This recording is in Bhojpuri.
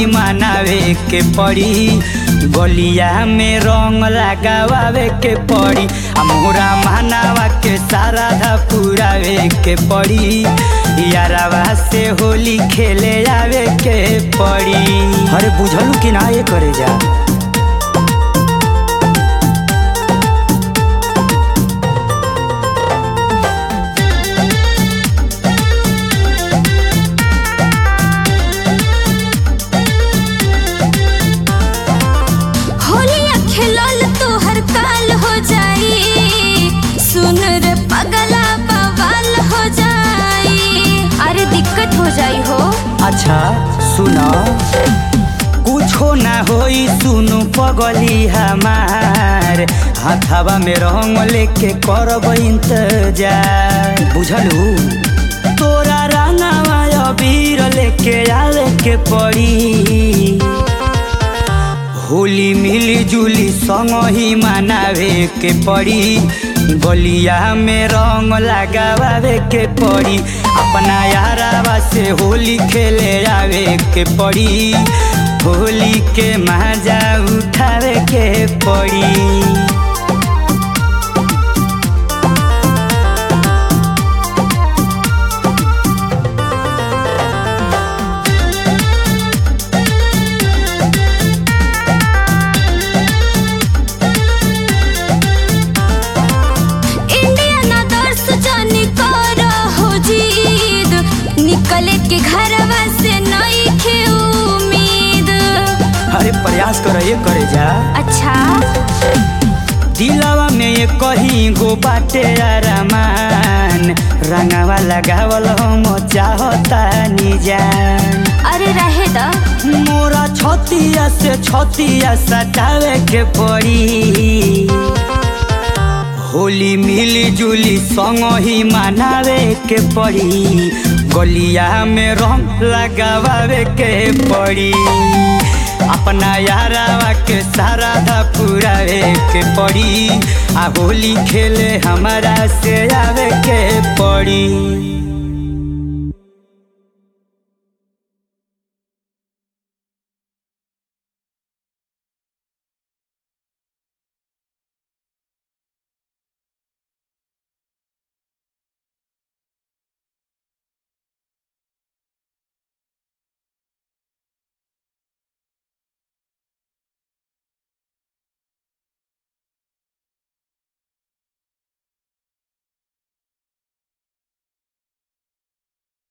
ही मनावे के पड़ी गलिया में रंग लगावे के पड़ी आ मोरा मनावा के सारा धा पुरावे के पड़ी यारावा से होली खेले आवे के पड़ी अरे बुझलू कि ना ये करे जा होलिया खेलल तोहर काल हो जाई सुन रे पगला बवाल हो जाई अरे दिक्कत हो जाई हो अच्छा सुनो कुछो ना होई सुनु पगली हमार हाथावा में रंग लेके करब इंतजार बुझलू तोरा रंगावा अबीर लेके आवे के पड़ी होली मिली जुली संग ही मनावे के पड़ी गलिया में रंग लगावे के पड़ी अपना यारावा से होली खेले आवे के पड़ी होली के मजा उठावे के पड़ी इंडिया ना दर्श जानी कर हो जीद निकले के घरवा से नहीं खे उम्मीद अरे प्रयास कर ये करे जा अच्छा दिलवा में ये कहीं गो बाटे आरामान रंगावा लगावल हम चाहता निजान अरे रहे द मोरा छतिया से छतिया सटावे के पड़ी होली मिली जुली संग ही मनावे के पड़ी गलिया में रंग लगावे के पड़ी अपना यारावा के सारा धा पुरावे के पड़ी आ होली खेले हमारा से आवे के पड़ी